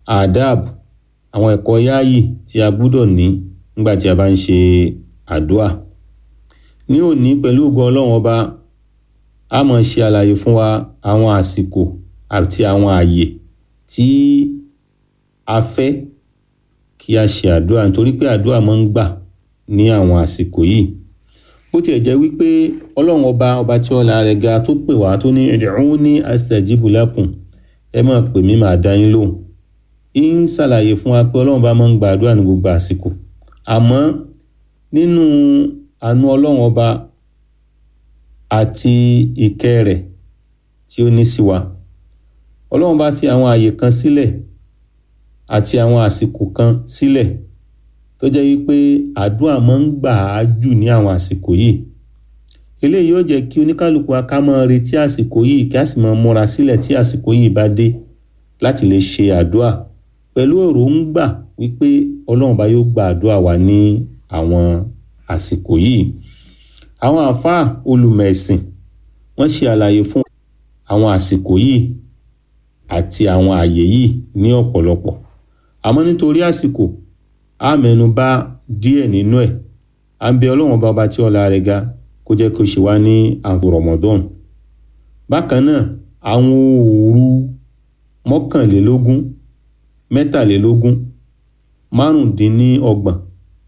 adab àwọn ẹ̀kọ́ yáàyì tí a gbúdọ̀ ní nígbà tí a bá ń ṣe àdúà ní òní pẹ̀lú ògo ọlọ́run ọba a máa ṣe àlàyé fún wa àwọn àsìkò àti àwọn ààyè tí a fẹ́ kí a ṣe àdúrà nítorí pé àdúrà máa ń gbà ní àwọn àsìkò yìí bó tiẹ̀ jẹ́ wípé ọlọ́run ọba ọba tí ọlá rẹ̀ ga tó pè wá tó ní ud'uni astajibu lakum ẹ máa pè mí màá dá yín lóhùn ń ṣàlàyé fún wa pé ọlọ́run bá máa ń gba àdúrà ní gbogbo àsìkò àmọ́ nínú àánú ọlọ́run ọba àti ìkẹ́ rẹ̀ tí ó ní sí wa ọlọ́run bá fi àwọn àyè kan sílẹ̀ àti àwọn àsìkò kan sílẹ̀ tó jẹ́ wípé àdúrà máa ń gbà á jù ní àwọn àsìkò yìí eléyìí yóò jẹ́ kí oníkálukú wa ká máa retí àsìkò yìí kí a sì máa múra sílẹ̀ tí àsìkò yìí bá dé láti lè ṣe àdúrà pẹ̀lú èròǹgbà wípé ọlọ́run bá yóò gba àdúrà wa ní àwọn àsìkò yìí àwọn àáfàá olùmẹ̀sìn wọ́n ṣe àlàyé fún àwọn àsìkò yìí àti àwọn àyè yìí ní ọ̀pọ̀lọpọ̀ àmọ́ nítorí àsìkò a mẹ́nu bà díẹ̀ nínú ẹ̀ à ń bẹ ọlọ́run bá ọba tí ọlá rẹ̀ ga kó jẹ́ kó ṣe wá ní àǹfò Ramadan bákan náà àwọn òru mọ́kànlélógún mẹ́tàlélógún márùndínlọ́gbọ̀n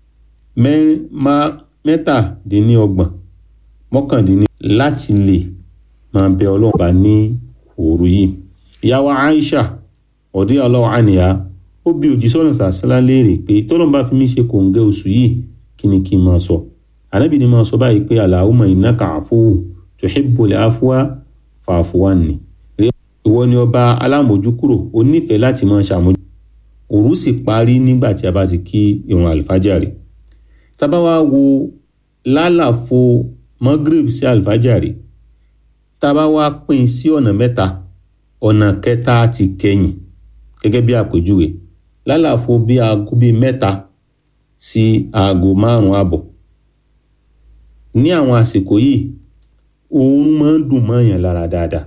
mẹ́tàdínlọ́gbọ̀n mọ́kàndínní láti lè máa bẹ ọlọ́run bá ní òru yìí ìyàwó Aisha ọ̀dí ọlọ́run àníyá ó bi òjíṣẹ́ ọ̀nà sàṣálá léèrè pé tọ́lọ́n bá fi mí ṣe kòǹgẹ́ oṣù yìí kí ni kí n máa sọ ànábì ni máa sọ báyìí pé Allahumma innaka afuwwun tuhibbul afwa fa'fu anni ìwọ ni ọba alámòjúkúrò ó nífẹ̀ẹ́ láti máa ṣàmójú òru sì parí nígbà tí a bá ti kí ìrun àlùfájàre tábà wá wo lálàfo magrib sí àlùfájàre tábà wá pín sí ọ̀nà mẹ́ta ọ̀nà kẹta ti kẹyìn gẹ́gẹ́ bí àpèjúwe lálàfo bí aago bíi mẹ́ta sí aago márùn-ún àbọ̀ ní àwọn àsìkò yìí oorun máa ń dùn mọ́ọ̀yàn lára dáadáa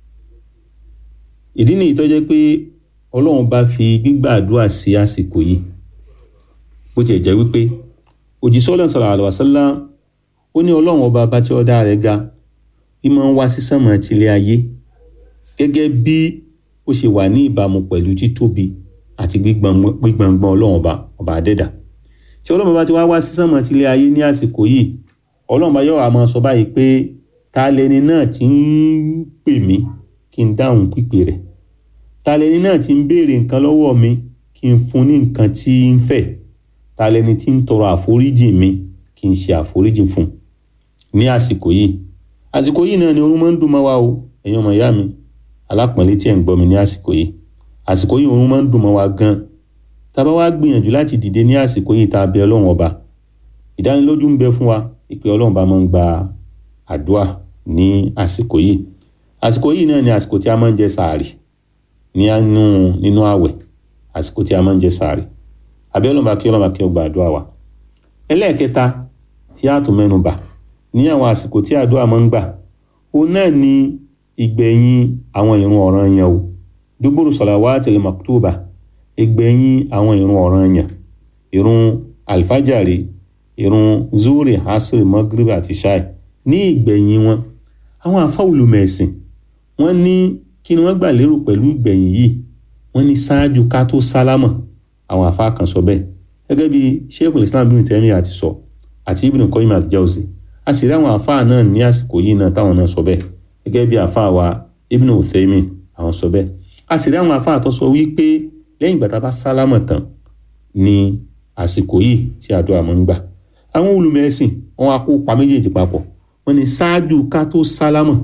ìdí nìyí tó jẹ́ pé ọlọ́run bá fi gbígbàdúrà sí àsìkò yìí bó tiẹ̀ jẹ́ wípé òjíṣẹ́ ọlọ́run sallallahu alaihi wasallam ó ní ọlọ́run ọba bá tí ọ̀dá rẹ̀ ga ìmọ̀ ń wá sí sánmọ̀ tilẹ̀ ayé gẹ́gẹ́ bí ó ṣe wà ní ìbámu pẹ̀lú títóbi àti gbígbọ̀ngbọ̀n ọlọ́run ọba ọba adẹ́dà tí ọlọ́run ọba ti wá wá sí sánmọ̀ tilẹ̀ ayé ní àsìkò yìí ọlọ́run ọba yóò wá máa sọ báyìí pé ta lẹni náà ti ń pè mí kí n dáhùn pípè rẹ̀ ta lẹni náà ti ń béèrè nǹkan lọ́wọ́ mi kí n fún ní nǹkan tí ń fẹ́ ta lẹni tí ń tọrọ àforíjì mi kí n ṣe àforíjì fún ní àsìkò yìí àsìkò yìí náà ni oorun máa ń dùn mọ́ wa o ẹ̀yin ọmọ ìyá mi alápọ̀nlé tí ẹ̀ ń gbọ́ mi ní àsìkò yìí àsìkò yìí oorun máa ń dùn mọ́ wa gan tá a bá wá gbìyànjú láti dìde ní àsìkò yìí tá a bẹ ọlọ́run ọba ìdánilójú ń bẹ fún wa ìpè ọlọ́run bá máa ń gba àdúrà ní àsìkò yìí àsìkò yìí náà ni àsìkò tí a máa ń jẹ sàárì ní nínú nínú àwẹ̀ àsìkò tí a máa ń jẹ sàárì àbí ọlọ́run bá kí ọlọ́run bá kí ó gba àdúrà wa ẹlẹ́ẹ̀kẹta tí a tún mẹ́nu bà ní àwọn àsìkò tí àdúrà máa ń gbà òun náà ni ìgbẹ̀yìn àwọn ìrun ọ̀ranyàn o dúbúrú salawatil maktuba ìgbẹ̀yìn àwọn ìrun ọ̀ranyàn ìrun alfajari ìrun zuri asiri magrib àti shai ní ìgbẹ̀yìn wọn àwọn afáwùlùmẹ̀sìn wọ́n ní kí ni wọ́n gbà lérò pẹ̀lú ìgbẹ̀yìn yìí wọ́n ní ṣáájú ká tó sálámọ̀ àwọn afá kan sọ bẹ́ẹ̀ gẹ́gẹ́ bí sheikhul islam bin Taymiyyah àti sọ àti ibn Qayyim al-Jawzi a sì rí àwọn afá náà ní àsìkò yìí náà táwọn náà sọ bẹ́ẹ̀ gẹ́gẹ́ bí afá wa ibn Uthaymin àwọn sọ bẹ́ẹ̀ a sì rí àwọn afá tó sọ wípé lẹ́yìn ìgbà tá a bá sálámọ̀ tán ní àsìkò yìí tí àdúrà máa ń gbà àwọn olùmẹ̀sìn wọn á kó pa méjèèjì papọ̀ wọ́n ní ṣáájú ká tó sálámọ̀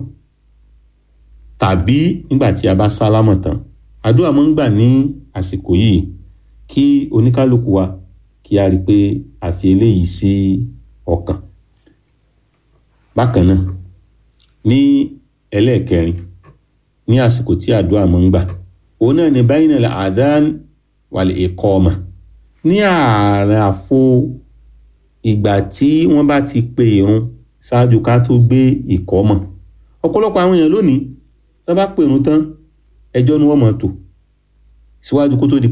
tàbí nígbà tí a bá sálámọ̀ tán àdúrà máa ń gbà ní àsìkò yìí kí oníkálukú wa kí a rí i pé a fi eléyìí sí ọkàn bákan náà ní ẹlẹ́ẹ̀kẹrin ní àsìkò tí àdúrà máa ń gbà òun náà ní bayna al-adhan wal-iqama ní ààrẹ àfo ìgbà tí wọ́n bá ti pe ìrun ṣáájú ká tó gbé ìkọ́mọ̀ ọ̀pọ̀lọpọ̀ àwọn èèyàn lónìí tó bá pèrún tán ẹjọ́ ni wọ́n mọ̀ tò síwájú kó tó di